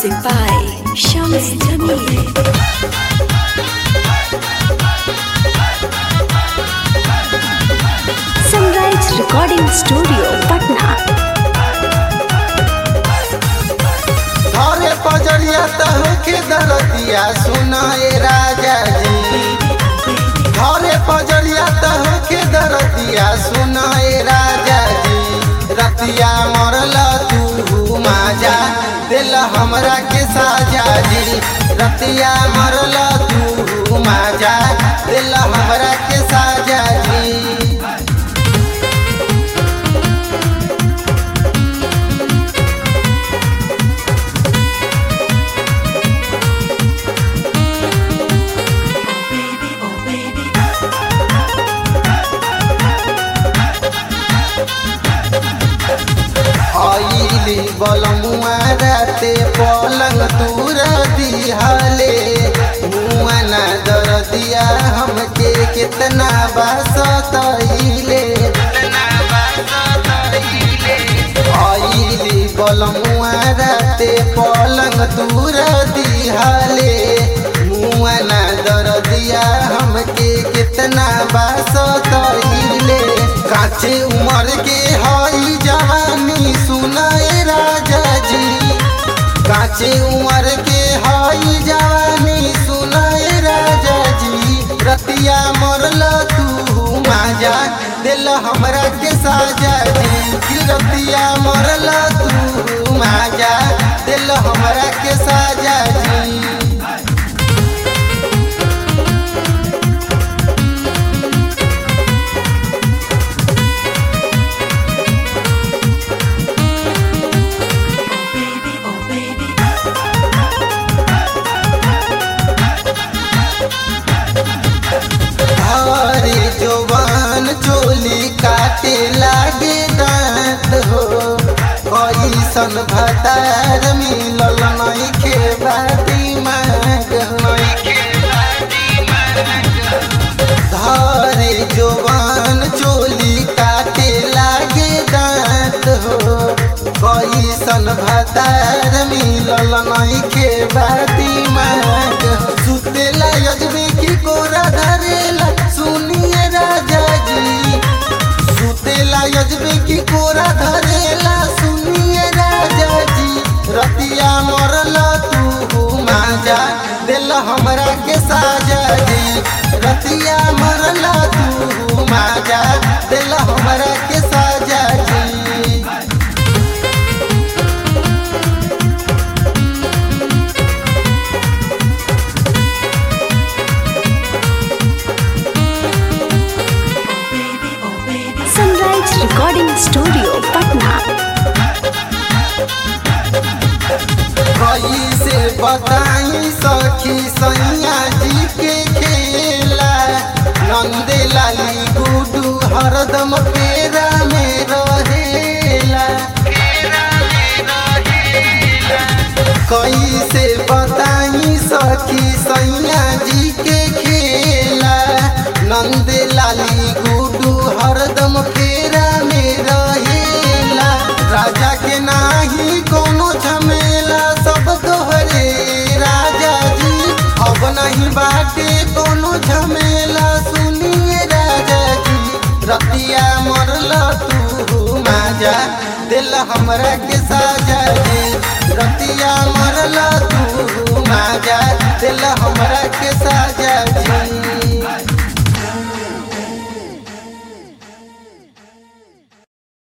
Music by Shams Jamil. Sunrise Recording Studio, Patna. घरे पजरिया तहके दरदिया सुनाए राजा जी घरे पजरिया तहके दरदिया सुनाए राजा जी रतिया मरल तू माजा दिल हमरा के साजा जी रतिया मरल तू माजा दिल हमरा के साजा जी आईली बलमुआ राते पलंग तूर दिहाले मुआ ना दर दिया हमके कितना बासतइले आईली बलमुआ राते पलंग तूर दिहाले मुआ ना दर दिया हमके कितना बासतइले काचे उमर के हई जवानी सुनाए राजा जी काचे उमर के हई जवानी सुनाए राजा जी रतिया मरल तू माजा दिल हमरा के साजा जी कि रतिया मरल तू माजा दिल हमरा के साजा जी हरे जवान चोली काटे लागे दांत हो कैसन भतार मिलल नहीं के बाटी माग धारे जवान चोली काटे लागे दांत हो कैसन भतार मिलल नहीं के बाटी माग सुतेला यजबे की कोरा धरेला सुनिए राजा जी सुतेला यजबे की कोरा धरेला सुनिए राजा जी रतिया मरल तू माजा दिल हमरा के साजा जी रतिया मरल तू माजा दिल हमरा के साजा जी Sunrise Recording Studio, Patna. कैसे बताई सखी सैया जी के खेला नंदे लाली गुडू हरदम पेरा में रहेला कैसे बताई सखी सैया जी के खेला नंदे लाली गुडू हरदम पेरा में रहेला राजा के नाही कोनो झमेला सब तोहरे राजा जी अब नहीं बाटे कोनो झमेला सुनिए राजा जी रतिया मरल तू माजा दिल हमरा के साजा जी रतिया मरल तू माजा दिल हमरा के साजा जी